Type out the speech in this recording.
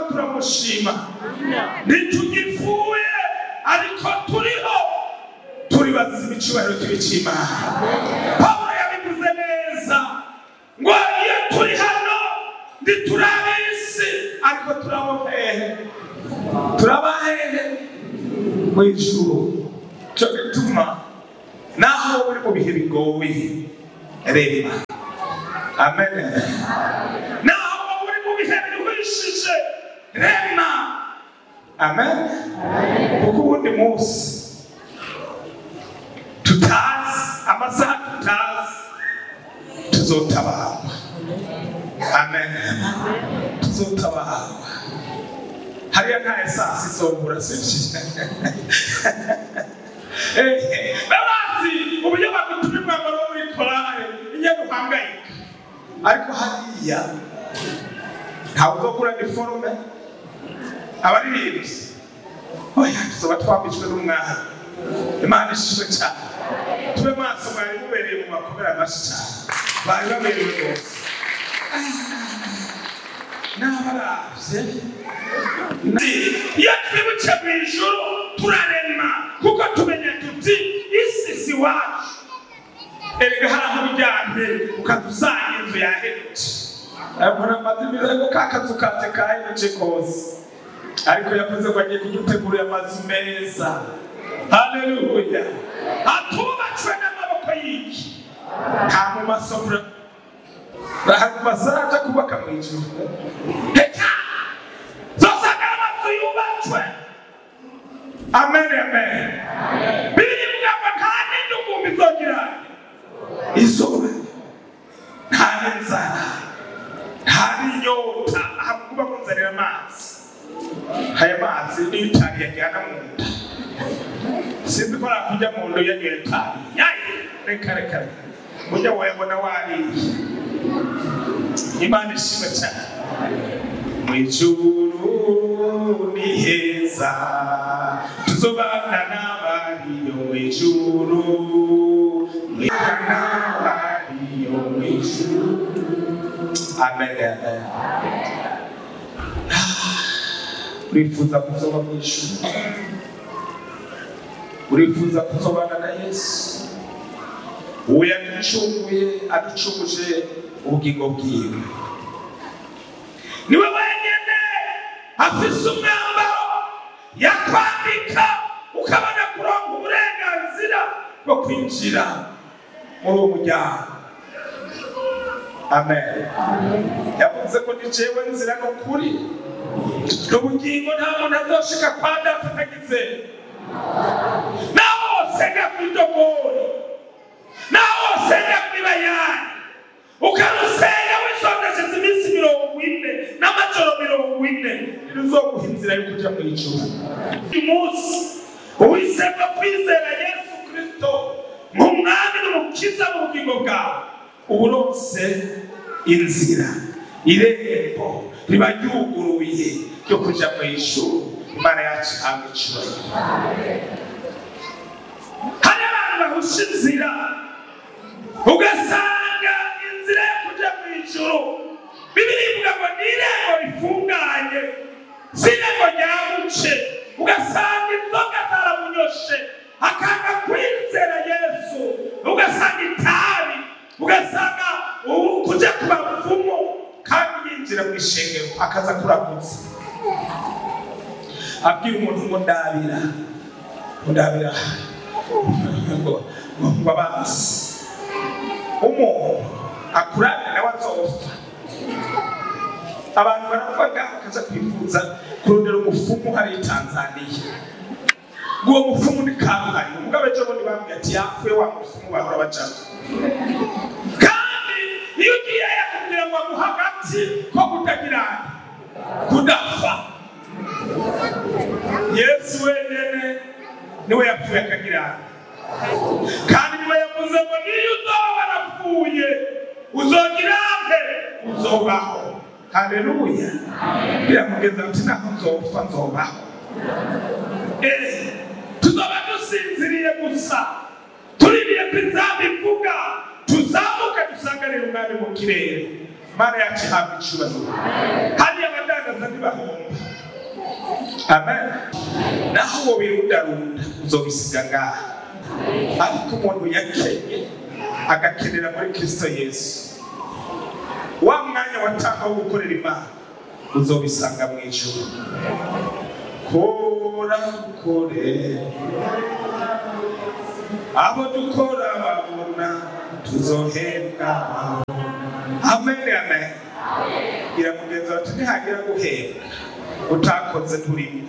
turamushima ntitugipfuye ariko turiho turi bazize icyubahiro cy'ibikimana pawulo yabivuze neza ngo iyo turi hano ntiturabisi ariko turabo hehe turaba hehe mu ijuru cyo gituma naho uri mu bihe bigoye reba amen naho uri mu bihe biruhishije rema amen kuko ubundi munsi tutazi amasaha tutazi tuzotabarwa amen tuzotabarwa hariya nta esansi izobura sibyo babazi uburyo bagutuma umwambaro wo muri korale iyo duhangayika ariko hariya ntabwo uzokura iniforume abaririmbyi oya tuzaba twambitswe n'umwana imana ishimwe cyane tube maso mwari mubereye mu makomera mashyi cyane bari baberewe rwose n'abarabye iyo twibutse mu ijoro turarema kuko tumenya tuti isi si wacu erega hari aho ujyanye ukadusanga inzu yahemutse abona amazi ariko ka kazu kanje kahemutse kose ariko yavuze ko agiye kudutegurira amazu meza haleluya atubatswe n'amaboko y'iki nta mu masomra ntabwo bazaza kubaka mu ijuru reka zosanga amazu yubatswe amen amen biribwa ngo nta n'indugumbi zogira izuba nta n'inzara nta n'inyota ahubwo uba kunzanira amazi aya mazi niyo itabi yajyana mu nda sinzi ko nakujya mu nda uyanywera itabi yayi reka reka ujya wayabona wariye imana ishima cyane mu ijuru ni heza tuzobana n'abariyo mu ijuru n'abariyo mu ijuru amen amen urifuza kuzoba mu ijuru urifuza kuzobana na yesu uwo yaducunguye aducunguje ubugingo bwiwe niwe wenyine afise umwambaro yakwambika ukabona kuronka uburenganzira bwo kwinjira muri uwo muryango amen yavuze ko ni jewe nzira n'ukuri n'ubugingo nta muntu azoshika kwa data atagize naho sega kwidogori naho sega kwibayani ukarusenga wisondesheje iminsi mirongo ine n'amajoro mirongo ine ntiruzoguha inzira yo kujya mu ijuru uyu munsi uwisema kwizera yesu kristo nk'umwami n'umukiza mu bugingo bwawe uburonse inzira irembo riba ryuguruye ryo kujya mu ijuru imana yacu ihabwa icyubahiro hari abantu bahusha inzira ugasanga inzira yo kujya mu ijoro bibiribwa ngo ni irembo rifunganye si irembo ryabuce ugasanga inzoga zaramunyoshe akanga kwizera yesu ugasanga itabi ugasanga kujya ku bapfumu kandi yinjira mu ishengero akaza kurakutse abwira umuntu ngo ndabira ndabira ngo abanze umuntu akurane nawe azopfa abantu baravuga bakaza kwifuza kurondera umufumu hari tanzaniya uwo mufumu ni kangahe umugabo ejo bundi bambwiye ati yapfuye wa mufumu bahora bacamo kandi iyo ugiye yakubwira ngo aguha agati ko kutagira kudapfa yesu wenyine niwe yapfuye akagira kandi niwe yavuze ngo niyo uzoba warapfuye uzogira he uzobaho haleluya biramugeza ati ntabwo nzopfa nzobaho tuzoba dusinziriye gusa tuririye ko inzamba ivuga tuzamuke dusanganire umwami mu kirere imana yacu ihabwa icyubahiro hariya abadandaza ntibahomba amen naho uwo birundarunda uzobisiga ngaha ariko umuntu yakenye agakenera muri kristo yesu wa mwanya watanga wo gukorera imana uzobisanga mu ijuru kora ukore abo dukora babona tuzohembwa amen amen gira mugenzi wacu ntihagira guhembwa utakoze turimo